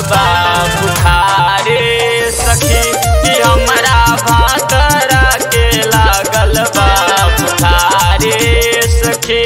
बा बुखारे सखी कि हमरा भातरा के लागल बा बुखारे सखी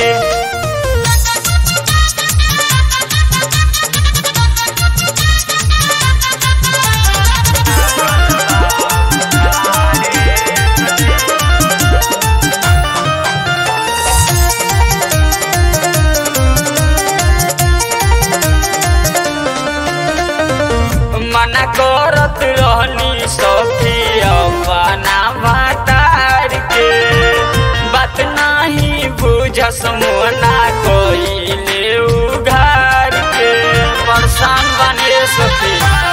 मना करत रहनी सखी अपना भातार के बात नाही बुझस मोना कोइले उघार के परेशान बने सखी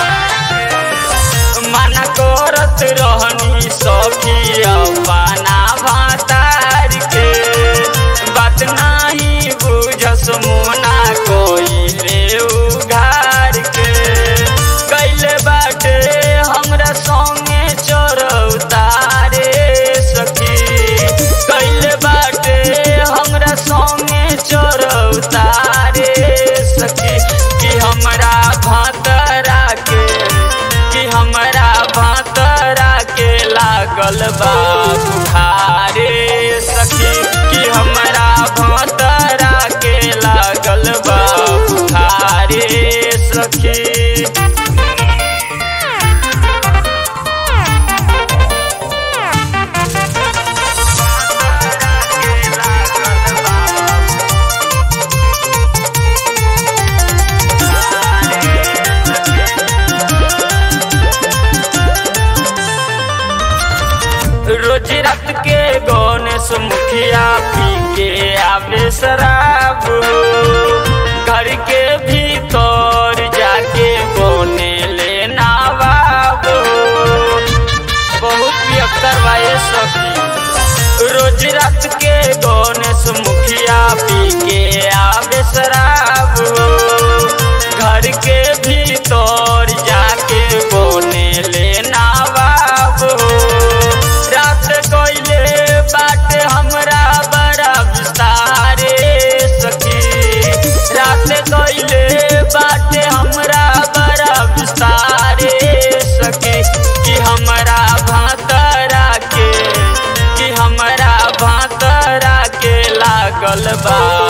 मना करत रहनी सखी अपना भातार के बात नाही बुझस मोना कोइले उघार के कैले बाटे हमरा संगे चरौतारे सखी कैले बाटे हमरा संगे चरौतारे सखी कि हमरा भातरा के कि हमरा भातरा के लागल बा बुखारे सखी कि हमरा भातरा के लागल बा बुखारे सखी रोज रात के गणेश मुखिया पी के आवे शराब हो। घर के भीतर जाके बने ले नवाब हो। बहुत पियक्कर भाई सखी रोज रात के गणेश मुखिया पी के आवे शराब हो। घर के भीतर जाके बने ले नवाब हो। रात कोइले बाटे हमरा बड़ा विस्तारे सखी रात कोइले बाटे हमरा बड़ा विस्तारे सखी कि हमरा भातरा के कि हमरा भातरा के लागल बा